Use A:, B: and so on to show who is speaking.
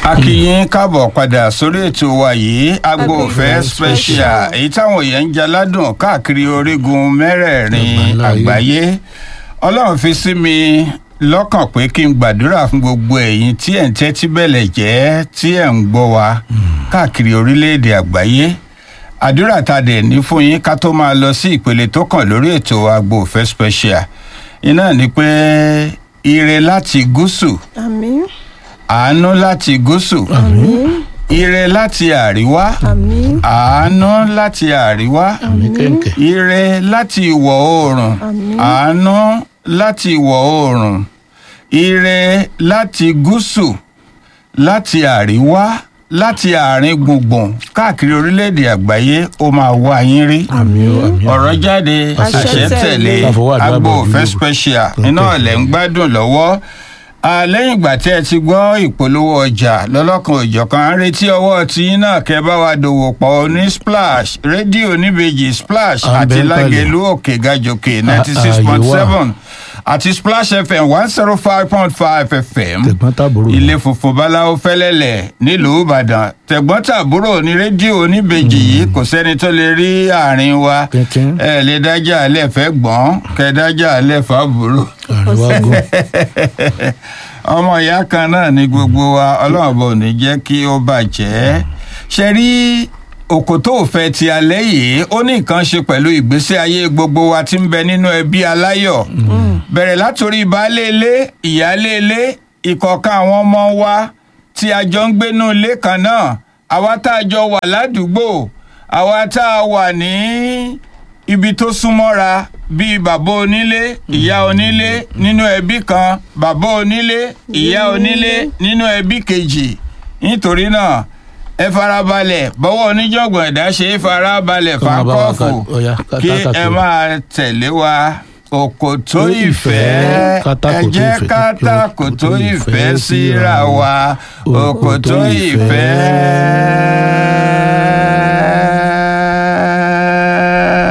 A: akínyín káàbọ̀ padà sórí ètò wa yìí agbo òfẹ́ special èyí táwọn èèyàn ń jaládùn káàkiri orígun mẹ́rẹ̀ẹ̀rin àgbáyé ọlọ́run fi sí mi lọ́kàn pé kí n gbàdúrà fún gbogbo ẹ̀yin tí ẹ̀ ń tẹ́tí bẹ̀lẹ̀ jẹ́ tí ẹ̀ ń gbọ́ wa káàkiri orílẹ̀-èdè àgbáyé àdúrà tá a dẹ̀ ní fún yín ká tó máa lọ sí ìpele tó kàn lórí ètò agbo òfẹ́ special iná ni pé ire láti gúúsù
B: àmín
A: àánú láti gúúsù
B: àmín
A: ire láti àríwá
B: àmín
A: àánú láti àríwá
C: àmì kẹ̀kẹ́.
A: ire láti ìwọ̀ oòrùn
B: Àmín.
A: àánú láti ìwọ̀ oòrùn ire láti gúúsù láti àríwá láti àárín gbùngbùn káàkiri orílẹ̀-èdè àgbáyé ó máa wá yín rí
C: àmì o àmì o.
A: ọ̀rọ̀ jáde
B: Àṣẹ
A: àṣẹ tẹ̀lé
B: tẹ̀lé.
C: Àfọwọ́ àdúrà
A: agbo
C: bọ̀
A: òfẹ́
C: dúró.
A: special
C: Okay.
A: iná ọ̀lẹ́ ń gbádùn lọ́wọ́ Ah, lẹ́yìn ìgbà tí ẹ ti gbọ́ ìpolówó ọjà lọ́lọ́kan òjọ̀kan à ń retí ọwọ́ tí yín náà kẹ́ bá wa dòwò pọ̀ ní splash rédíò níbejì splash
C: À ń
A: àti
C: bẹ́ ń kalẹ̀.
A: lágẹ̀lú òkè gàjòkè ninety six point seven àti splash fm one zero five point five fm
C: tẹ̀gbọ́n tàbúrò.
A: ilé funfun báláwo fẹ́lẹ́lẹ̀ nílùú ìbàdàn tẹ̀gbọ́n tàbúrò ní rédíò oníbejì yìí kò sẹ́ni tó lè rí àárín wa
C: Kínkín.
A: ẹ lè dájà alẹ́ fẹ́ gbọ́n kẹ dájà alẹ́ fàbúrò
C: àríwá gùn.
A: ọmọ ìyá kan náà ni gbogbo wa ọlọ́run bò ní jẹ́ kí ó bàjẹ́ ṣe rí òkòtó òfẹ́ ti alẹ́ yìí ó ní nǹkan ṣe pẹ̀lú ìgbésí ayé gbogbo wa tí ń bẹ nínú ẹbí aláyọ̀ bẹ̀rẹ̀ látòrí baálé ilé ìyáálé ilé ìkọ̀ọ̀kan àwọn ọmọ wa tí a jọ ń gbénú ilé kan náà àwa tá a jọ wà ládùúgbò àwa tá a wà ní ibi tó súnmọ́ra bíi bàbá onílé ìyá onílé nínú ẹbí kan bàbá onílé ìyá onílé nínú ẹbí kejì nítorí náà ẹ farabalẹ̀ bọ́wọ́ oníjọ̀gbọ̀n ẹ̀dá ṣe é farabalẹ̀
C: Kọ́ máa bá wa
A: fákọ́ọ̀fù
C: ká- ọ̀yá, ká-
A: kí
C: ká- ká-
A: ẹ máa tẹ̀lé wa òkòtó
C: Tó
A: ìfẹ́
C: ìfẹ́,
A: ẹ
C: kátàkòtó
A: jẹ́
C: ìfẹ́,
A: kátàkòtó
C: òkòtó
A: ìfẹ́
C: ìfẹ́
A: síra wa òkòtó
C: òkòtó
A: ìfẹ́.
C: ìfẹ́.